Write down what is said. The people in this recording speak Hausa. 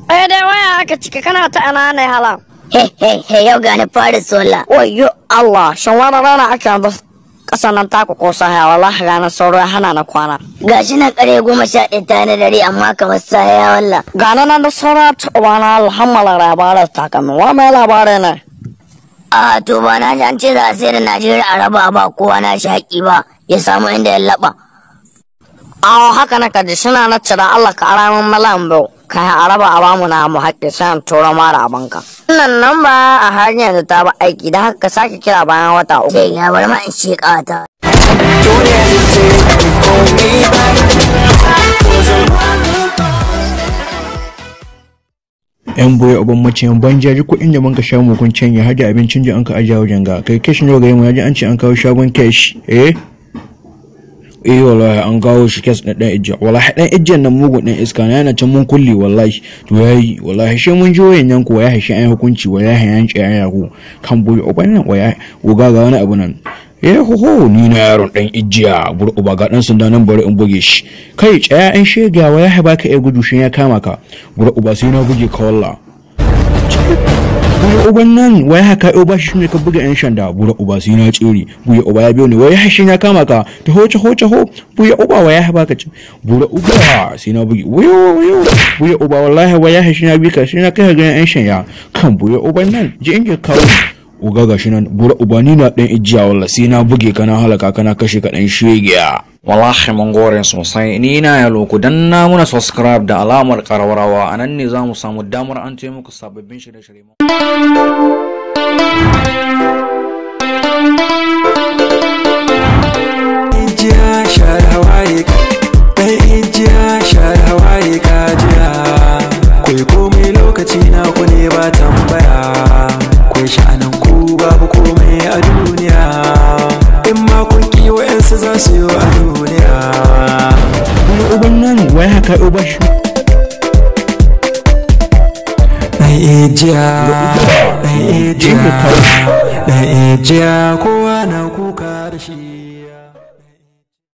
Eh dai waya aka cika kana ta ana ne hala. He he he yau gani Paris walla. Wayyo Allah, shan wani rana ake yanzu ƙasar nan taku ko sahaya wallahi ranar sauro ya hana na kwana. Gashi na kare goma sha ɗaya ta na dare amma kamar saya walla. Gana nan da saura ta ubana alhammala labarin takamin wa mai labarai ne. A to ba na ji an ce za a sayar da Najeriya a raba ba kowa na shaƙi ba ya samu inda ya laɓa. Awo haka na kaji suna na cira Allah ka ara min malam biyu. Kayan araba a bamu na mu haƙƙi sai an tura mara abanka. Wannan nan ba a hanyar da ta ba aiki da haka ka sake kira bayan wata uku. Sai ya bar ma in sheƙa ta. yan boye uban maciyan ban jaji kuɗin da banka sha mukun canya har da abincin da an ka ajiye wajen ga kai kesh ne ga mu yaji an ce an kawo shagon kesh eh eh wallahi an kawo shi kes na dan ijja wallahi dan ijjan nan mugun dan iska na yana can mun kulli wallahi to yayi wallahi shi mun ji wayan yanku wallahi shi an hukunci wallahi yan ci an yaku kan boye uban nan wallahi uga ga wani abu nan eh ho ho ni na yaron dan ijjiya bur uba ga dan sanda nan bari in buge shi kai tsaya an shega wallahi baka iya gudu shi ya kama ka bur uba sai na buge ka wallahi buya uban nan wai haka yau ba shi ne ka buga yan shanda buya uba sai na tsiri buya uba ya biyo ne wai hashin ya kama ka ta hoce hoce ho buya uba wai ya baka ci buya uba sai na bugi wuyo wuyo buya uba wallahi wai ya hashin ya bi ka sai na kai ga yan shanya kan buya uban nan ji in kawo uga gashi nan buya uba ni na dan ijiya wallahi sai na buge ka na halaka kana kashe ka dan shegiya wallahi mun gore sosai ni na ya loku dan na muna subscribe da alamar karawarawa a nan ne za mu samu damar an ce muku sababbin shirye-shirye ijiya share hawaye ɗan ijiya share hawaye ka jiya kai komai lokaci na ku ne ba tambaya kai sha'anan ku babu komai a duniya in ma kun ki wa'yansu za su yi a duniya buya uban nan wai haka yau ba shi ɗan ijiya ɗan ijiya ɗan ijiya kowa na kuka da shi